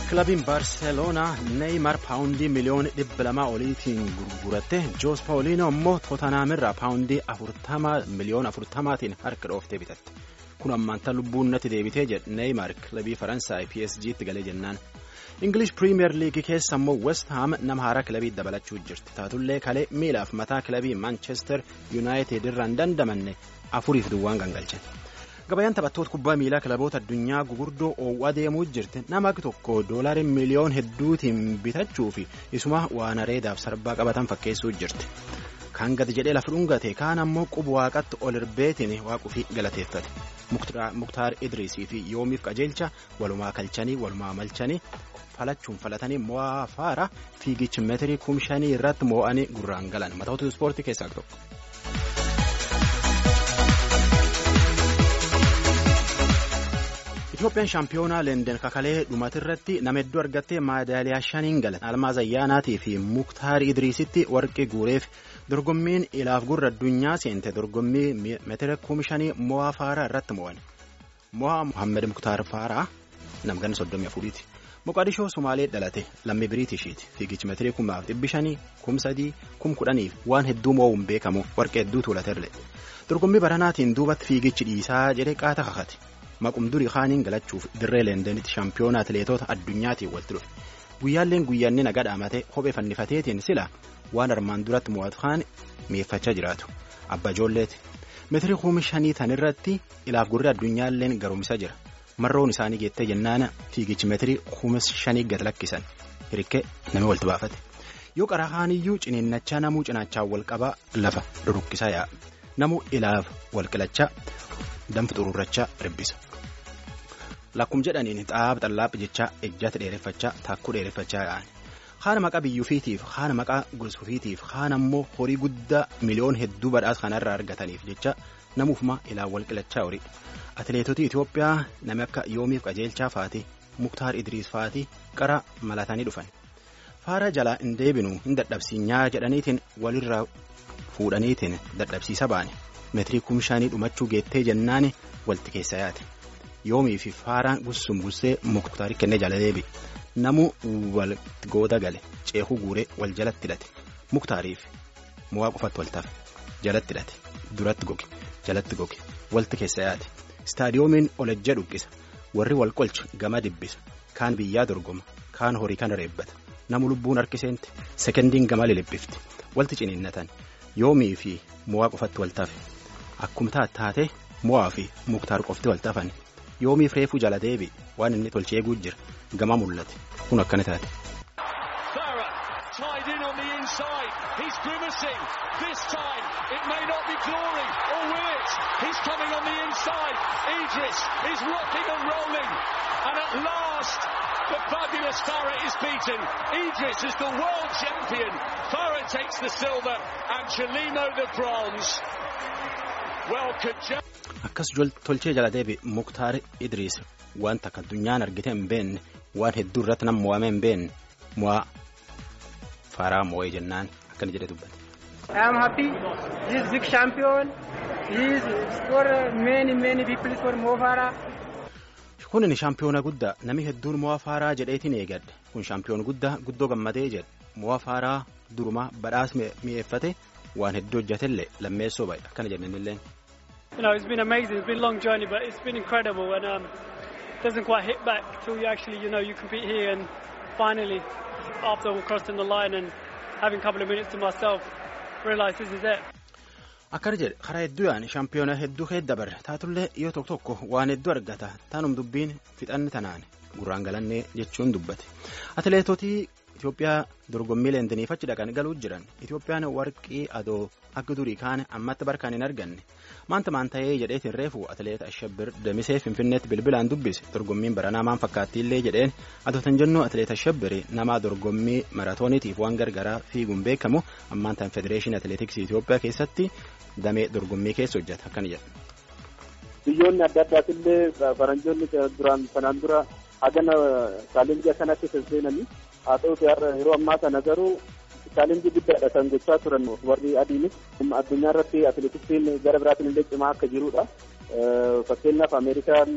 kilabiin baarseloonaa neeyimar paawundii miliyoona dhibba lamaa oliitiin gurguratte joos paawuliinoo immoo tootanaamirraa paawundii miliyoona afurtamaatiin harka dhooftee bitatte kun ammaanta lubbuun natti deebitee jedhe neeyimar kilabii faransaay psg'tti galee jennaan ingilish piriimiyer liigii keessa immoo west haam nama haaraa kilabii dabalachuu jirti taatullee kalee miilaaf mataa kilabii maanchester yuunaayitid irraa hin dandamanne afuriif duwwaan gangalche. gabayaan taphattoota kubbaa miilaa kilaboota addunyaa gugurdoo oowwaa deemuu jirti nama tokko doolarii miliyoon hedduutiin bitachuu fi isuma waan areedaaf sarbaa qabatan fakkeessuu jirti kaan gadi jedhee lafa dhungate kaan ammoo quba waaqatti ol irbeetiin waaquu fi galateeffate muktaar idriisii fi yoomiif qajeelcha walumaa kalchanii walumaa malchanii falachuun falatanii mo'aa faara fiigichi meetirii kumshanii irratti mo'anii gurraan galan matoota ispoortii keessaa tokko. Itoophiyaan shaampiyoonaa leenden kakalee dhumatirratti nama hedduu argattee maadaaliyaa shaniin galan almaaz ayyaanaatii fi muktaar idriisitti warqii guureef dorgommiin ilaaf gurra addunyaa seente dorgommii meetira kuma shanii mo'aa faaraa irratti mo'an mo'aa muhammed muktaar faaraa namganna soddomii afuriiti moqadishoo sumaalee dhalate lammii biriitishiiti fiigichi meetirii kumaaf dhibbi shanii kum sadii kum kudhaniif waan hedduu mo'uun beekamu warqee hedduu tuulaterre dorgommii baranaatiin duubatti fiigichi dhiisaa jedhee qaata kakate. maqum durii kaaniin galachuuf dirree leendenitti shaampiyoona atileetota addunyaatiin walitti dhufe guyyaalleen guyyaanni naga dhaamate kophee fannifateetiin sila waan armaan duratti mo'atu kaan mi'eeffachaa jiraatu abba ijoolleeti meetirii kuma shanii tanirratti ilaaf gurri addunyaalleen garumsa jira marroon isaanii geettee jennaana fiigichi meetirii kuma shanii gad lakkisan hirrikkee namni walitti baafate yoo qaraa kaaniyyuu ciniinnachaa namuu cinaachaa wal qabaa lafa rurrukkisaa yaa'a namuu ilaaf wal qilachaa danfu xururrachaa ribbisa. Lakkum jedhaniin xaaba xallaaphi jechaa ejjata dheereffachaa taakkuu dheereffachaa yaa'an. Haana maqaa biyyuufiitiif haana maqaa gosuufiitiif haana ammoo horii guddaa miliyoon hedduu badhaasa kanarraa argataniif jecha namuufuma ilaan wal qilachaa horii. Atileetota Itoophiyaa namni akka yoomiif qajeelchaa faati muktaar idriis faati qara malatanii dhufan. Faara jalaa hin deebinu hin dadhabsiinyaa jedhaniitiin walirraa fuudhaniitiin dadhabsiisa baane. meetirii kumshaanii dhumachuu geettee jennaani walti keessa yaate yoomii fi faaraan gussum gussee muktaari kennee jala deebi namuu walitti gooda gale ceekuu guuree wal jalatti hidhate muktaariif mo'aa qofatti wal tafe jalatti hidhate duratti goge jalatti goge walti keessa yaate istaadiyoomiin olejja dhuqqisa warri wal qolchu gama dibbisa kaan biyyaa dorgoma kaan horii kana reebbata namu lubbuun harkiseente sekendiin gama lilibbifti walti ciniinnatan yoomii fi mo'aa qofatti wal tafe. Akkuma taate mo'aa fi muktaar qofti wal tafan yoomiif reefuu jala deebi waan inni tolchee eeguu jira gama mul'ate kun akkana taate. The fabulous Farah is beaten. Idris is the world champion. Farah takes the silver and Chelimo the bronze. Akkas tolchee jala deebi Muktaar Idriis wanta akka addunyaan argite hin beekne waan hedduu irratti nama mo'ame hin beekne mo'aa faaraa mo'ee jennaan akkana jedhee dubbate. I am happy. He is big champion. He is for many many people for Mo Farah. Kun shaampiyoona guddaa namni hedduun mo'aa faaraa jedheetiin eegadde kun shaampiyoona guddaa guddoo gammadee jedhe mo'aa faaraa durumaa badhaas mi'eeffate waan hedduu hojjetellee lammeessoo bahe akkana jennanilleen. You know, it's been amazing. It's been a long journey, but it's been incredible, and um, it doesn't quite hit back till you actually, you know, you compete here, and finally, after crossing the line and having a couple of minutes to myself, realise this is it. Akkana jedhe karaa hedduu yaa'an shaampiyoona hedduu keessa dabarre taatullee yoo tokko tokko waan hedduu argata taanum dubbiin fixanni tanaan gurraan galannee jechuun dubbate atileetotii Itoophiyaa dorgommii leendeniif achi dhaqan galuu jiran Itoophiyaan warqii adoo akka durii kaane ammatti barkaan hin arganne maanta maan ta'ee jedheetiin reefu atileet Ashabbir Damisee Finfinneetti bilbilaan dubbise dorgommiin baranaa maan fakkaattiillee jedheen adootan jennu atileet Ashabbir nama dorgommii maratooniitiif waan gargaraa fiiguun beekamu ammaan ta'an federeeshinii atileetiksii Itoophiyaa keessatti damee dorgommii keessa hojjeta akkana jedha. Biyyoonni adda addaatillee faranjoonni duraan sanaan dura hagana chaalenjii akkanatti senseenanii haa ta'uti yeroo ammaa kana garuu chaalenjii guddaadha kan gochaa turan warri adiinis addunyaa irratti atileetiksiin gara biraatiin illee cimaa akka jirudha. Fakkeenyaaf Ameerikaan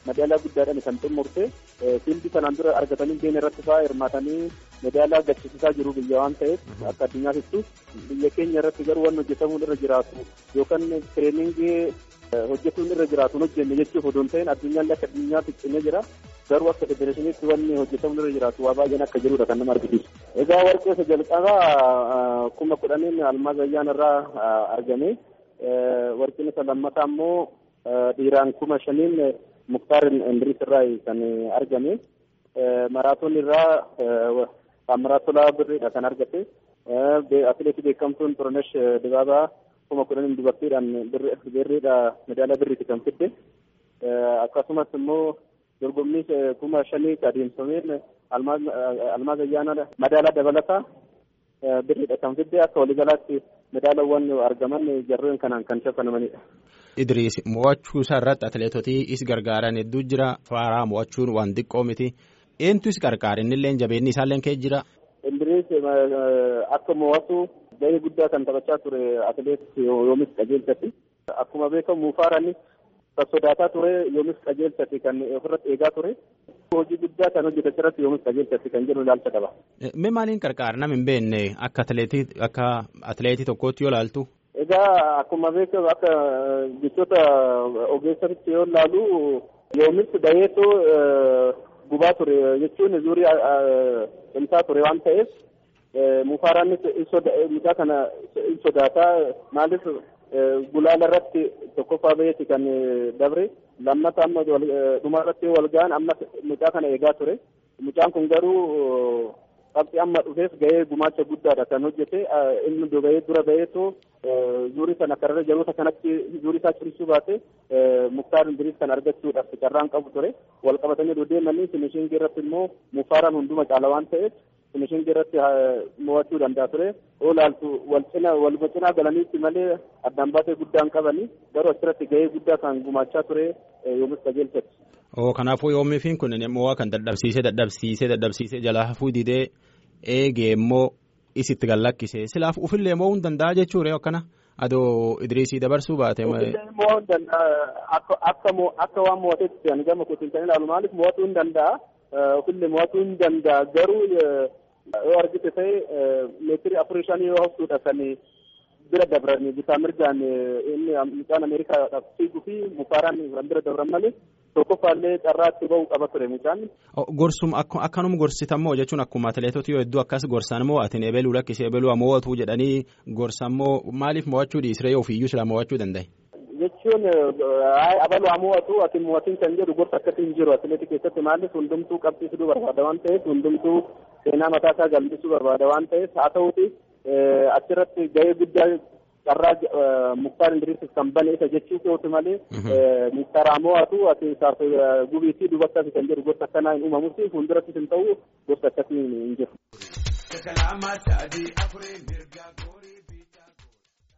madaalaa guddaadhaan kan xumurte fiildi kanaan dura argatanii keenya irratti fa'aa hirmaatanii madaalaa gachisiisaa jiru biyya waan ta'eef akka addunyaatittu biyya keenya irratti garuu waan hojjetamuun irra jiraatu yookaan tireeningii hojjetuun irra jiraatu hin hojjenne jechuuf odoon ta'in addunyaan akka addunyaatti cimee jira garuu akka federeeshiniitti wanni hojjetamuun irra jiraatu waa baay'een akka jirudha kan nama argisiisu. Egaa warqee isa jalqabaa kuma kudhaniin almaaz ayyaan irraa argame warqeen isa lammataa immoo dhiiraan kuma shaniin muktaar indiriis irraa kan argame maraatoon irraa maraatolaa birriidha kan argate atileetii beekamtuun Xurunesh Dibaabaa kuma kudhaniin dubartiidhaan birriidha medaalaa birriiti kan fidde akkasumas immoo dorgommii kuma shanii adeemsameen almaaz ayyaana madaalaa dabalataa birriidha kan fidde akka waliigalaatti madaalawwan argaman jarreen kanaan kan shaffanamanidha. Idriis mo'achuu isaa irratti atileetotii is gargaaran hedduu jira faaraa mo'achuun waan xiqqoo miti eentu is gargaara innillee jabeenni isaallee kee jira. Idriis akka mo'atu gahee guddaa kan taphachaa ture atileet yoomis qajeelchatti akkuma beekamu faaraanis kan sodaataa ture yoomis qajeelchatti kan ofirratti eegaa ture. hojii guddaa kan hojjetan irratti yoomis qajeelchatti kan jedhu ilaalcha qaba. Mee maaliin qarqaara nama hin beekne akka atileetii akka atileetii tokkootti yoo ilaaltu. Egaa akkuma beekamu akka jechoota ogeessatti yoo ilaalu yoomis baheetu gubaa ture jechuun zuurii cimsaa ture waan ta'eef mufaaraanis mucaa kana in sodaataa maaliif gulaala irratti tokkoffaa baheeti kan dabre lammata amma dhuma irratti wal ga'an amma mucaa kana eegaa ture mucaan kun garuu qabxii amma dhufeef gahee gumaacha guddaadha kan hojjete inni bahee dura baheetu zuurii sana karra jaloota kanatti zuurii isaa cimsuu baate muktaar indiriis kan argachuudhaaf carraan qabu ture wal qabatanii deemanii finishingii irratti immoo mufaaraan hunduma caala waan ta'eef finishingii irratti mo'achuu danda'a ture olaaltu wal cina wal cinaa galaniitti malee addaan baasee guddaan qabanii garuu asirratti gahee guddaa kan gumaachaa ture yoomis qajeelchatti. Oo kanaafuu yoomiifiin kun mo'aa kan dadhabsiisee dadhabsiisee dadhabsiisee jalaa hafuu didee eegee immoo isitti gallakkise silaaf ufillee mo'uu hin danda'a jechuudha akkana adoo idriisii dabarsuu baate. mo'uu hin danda'a akka waan mo'ateetti ani gama kootiin kan ilaalu maaliif mo'atuu hin danda'a ofillee mo'atuu hin danda'a garuu yoo argite ta'e meetirii afurii shanii yoo haftuudha kan bira dabran bitaa mirgaan inni mucaan ameerikaadhaaf fiiguu fi mufaaraan kan bira dabran malee tokkoffaallee carraatti ba'uu qaba ture mucaan. Gorsum akkanuma gorsitammoo jechuun akkuma atileetota yoo hedduu akkas gorsan moo atin ebeluu lakkisee ebeluu mo'atu jedhanii gorsan moo maaliif mo'achuu dhiisree ofiiyyuu sila mo'achuu danda'e. Jechuun abaluu haa mo'atu ati mo'atiin kan jedhu gorsa akkasii hin jiru atileetii keessatti maaliif hundumtuu qabsiisuu barbaada waan ta'eef hundumtuu seenaa mataa isaa galmeessuu barbaada waan ta'eef haa ta'uuti achirratti gahee guddaa carraa muktaar indiriisis kan bane isa jechuu kooti malee muktaar haa mo'atu ati isaaf gubiitii dubartaas kan jedhu gosa akkanaa hin uumamusi fuuldurattis hin ta'u gosa akkasii hin jiru.